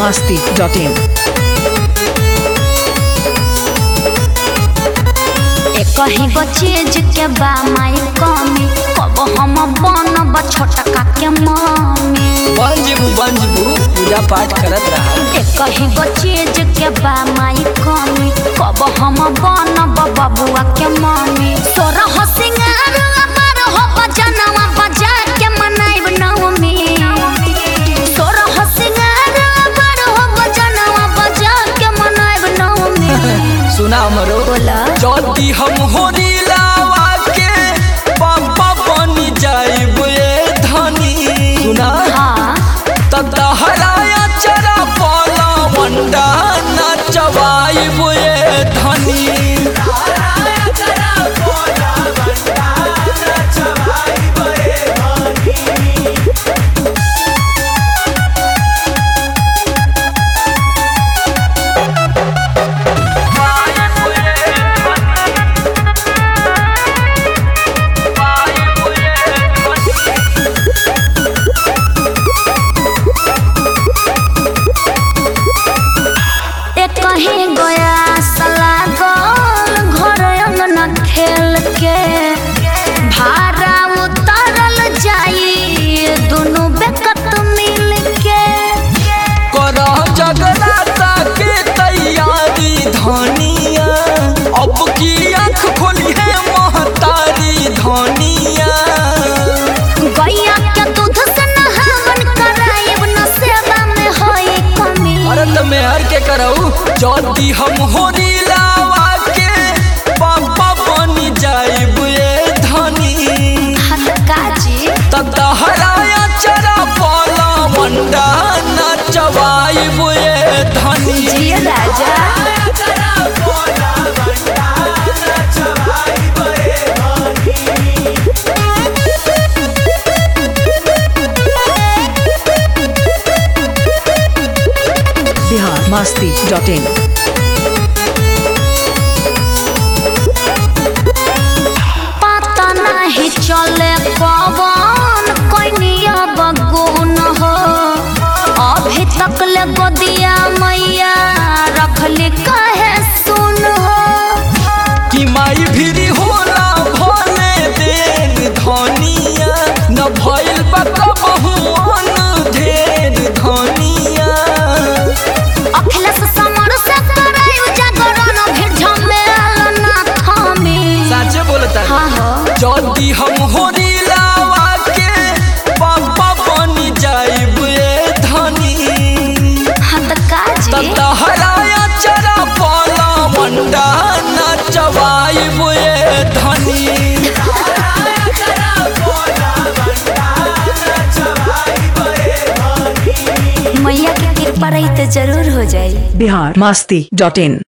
masti.in. कहीं गो चीज के बा माई कमी कब हम बनब छोटका के मम्मी बंजबू बंजबू पूजा पाठ करत रहा ए कहीं गो चीज के बा माई कमी कब हम बनब बबुआ के मम्मी सोरह सिंगार अमर हो बजनवा बजा के मनाइब नवमी सोरह सिंगार अमर हो बजनवा बजा के मनाइब नवमी सुना हमरो बोला जल्दी हम होरी लावा के पापा बनी जाइब ए धनी सुना हाँ तहराया चरा पाला वंडा नचवाइब ए धनी ए कहीं गया सला गोल घर अंगना खेल के भाड़ा उतरल जाई दोनों बेकत मिल के कर जगराता के तैयारी धनिया अब की आँख खोली है महतारी धनिया गैया के दूध से नहावन कराइब न सेवा में होई कमी अरे तो मेहर के करऊ जल्दी हम होरी लावा के पापा बनी जाइब ए धनी हाथ काजी तहराया चरा पाला वंडा नचवाइब ए धनी जिया राजा Bihar masti.in. पता नहीं चले पवन कनिया बगुन हो अभी तक ले गोदिया मैया रखली कहे सुन हो कि माई भिरी होला भले देर धनिया न भइल बा कबहुआन ढेर धनिया अखिलेश समर से करायु जागरण फिर झमेल ना थामी साचे बोलता हाँ हो जल्दी हम होरी लावा के पापा बनी जाइब ए धनी हाथ काजी तहराया चरा पाला मंडा नचवाइब ए धनी मैया के कृपा रही तो जरूर हो जाई Bihar masti.in.